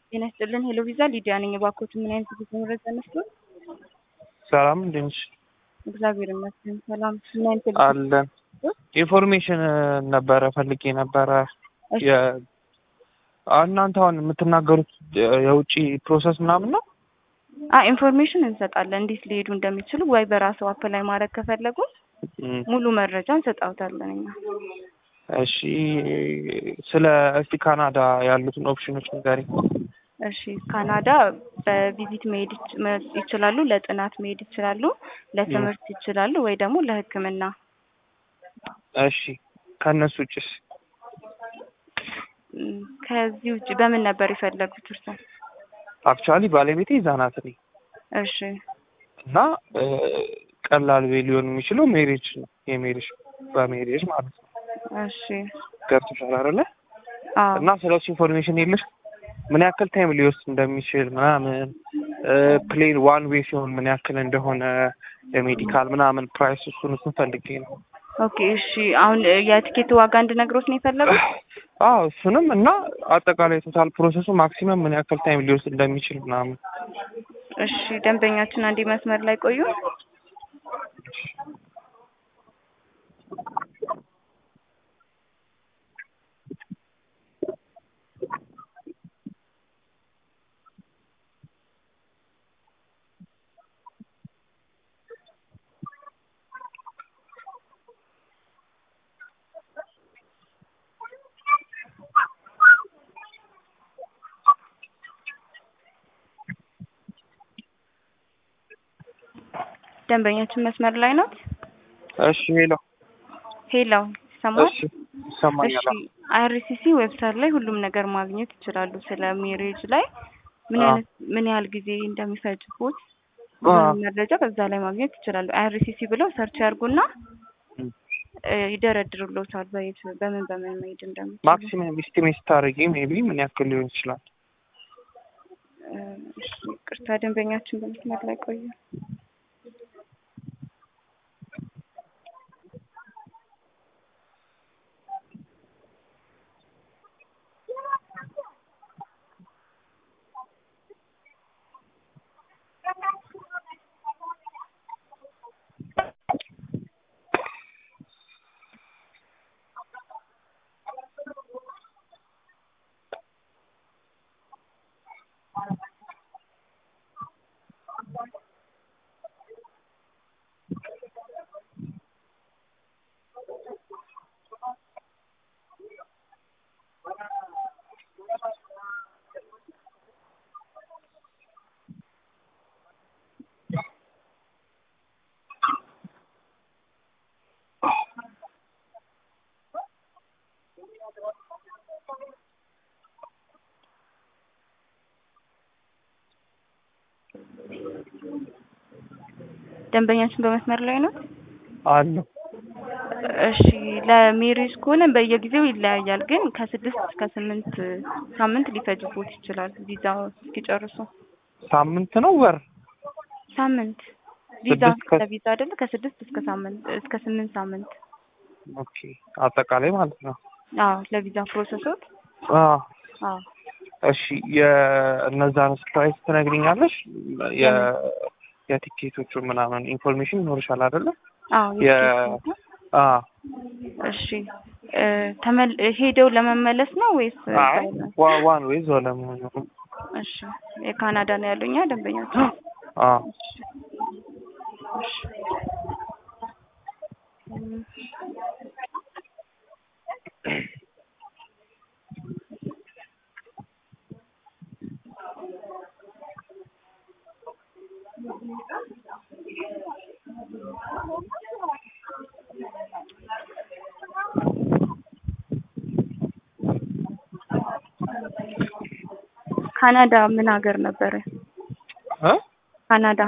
ጤና ይስጥልን ሄሎ ቪዛ ሊዲያ ነኝ። እባክዎት ምን አይነት ዝግጅት መረጃ ነስቶ? ሰላም እንዴት ነሽ? እግዚአብሔር ይመስገን ሰላም። ምን አይነት ዝግጅት? አለን ኢንፎርሜሽን ነበረ ፈልጌ ነበረ። እሺ፣ የ- እናንተ አሁን የምትናገሩት የውጭ ፕሮሰስ ምናምን ነው? አ ኢንፎርሜሽን እንሰጣለን እንዴት ሊሄዱ እንደሚችሉ ወይ በራሱ አፕላይ ማድረግ ከፈለጉ እም፣ ሙሉ መረጃ እንሰጣውታለን እኛ። እሺ ስለ እስቲ ካናዳ ያሉትን ኦፕሽኖች ንገሪኝ። እሺ ካናዳ በቪዚት መሄድ ይች- መ- ይችላሉ፣ ለጥናት መሄድ ይችላሉ፣ ለትምህርት ይችላሉ፣ ወይ ደግሞ ለሕክምና። እሺ ከእነሱ ውጭስ? እም፣ ከዚህ ውጭ በምን ነበር የፈለጉት እርሶ? አክቹዋሊ ባለቤቴ እዛ ናት እኔ እሺ እና እ፣ ቀላል ዌይ ሊሆን የሚችለው ሜሬጅ ነው የሜሬጅ በሜሬጅ ማለት ነው። እሺ ገብቶሻል አይደለ? አዎ እና ስለሱ ኢንፎርሜሽን የለሽ? ምን ያክል ታይም ሊወስድ እንደሚችል ምናምን ፕሌን ዋን ዌይ ሲሆን ምን ያክል እንደሆነ የሜዲካል ምናምን ፕራይስ እሱን እሱን ፈልጌ ነው። ኦኬ እሺ አሁን እ፣ የቲኬት ዋጋ እንድነግሮት ነው የፈለጉት? አዎ እሱንም እና አጠቃላይ ቶታል ፕሮሰሱ ማክሲመም ምን ያክል ታይም ሊወስድ እንደሚችል ምናምን እሺ ደንበኛችን አንዴ መስመር ላይ ቆዩ። ደንበኛችን መስመር ላይ ናት። እሺ ሄሎ ሄሎ ይሰማል? እሺ ይሰማኛል እሺ አይአርሲሲ ዌብሳይት ላይ ሁሉም ነገር ማግኘት ይችላሉ። ስለ ሜሬጅ ላይ ምን አዎ። አይነት ምን ያህል ጊዜ እንደሚፈጅቦት አዎ። ሁሉም መረጃ በዛ ላይ ማግኘት ይችላሉ። አይአርሲሲ ብለው ሰርች ያርጉና እም። እ፣ ይደረድሩሎታል በየት በምን በምን መሄድ እንደሚችሉ። ማክሲመም ኢስቲሜት ስታደርጊ ሜቢ ምን ያክል ሊሆን ይችላል? እ፣ እሺ ቅርታ ደንበኛችን በመስመር ላይ ቆዩ። ደንበኛችን በመስመር ላይ ነው። አለው እሺ ለሜሬጅ ከሆነ በየጊዜው ይለያያል፣ ግን ከስድስት እስከ ስምንት ሳምንት ሊፈጅቦት ይችላል ቪዛ እስኪጨርሱ። ሳምንት ነው ወር? ሳምንት ቪዛ ስድስት ከ- ለቪዛ አይደለ? ከስድስት እስከ ሳምንት እስከ ስምንት ሳምንት። ኦኬ አጠቃላይ ማለት ነው። አዎ ለቪዛ ፕሮሰሶት። አዎ አዎ እሺ የእነዛን ፕራይስ ትነግሪኛለሽ? የ የቲኬቶቹ ምናምን ኢንፎርሜሽን ይኖርሻል አይደለ? አዎ የ የቲኬት አ እሺ እ፣ ተመል ሄደው ለመመለስ ነው ወይስ አይ ዋ ዋን ዌይ ዞ ለመሆኑ እሺ የካናዳ ነው ያሉኛ ደንበኛችን። አ እሺ እም፣ ካናዳ ምን ሀገር ነበረ? እ ካናዳ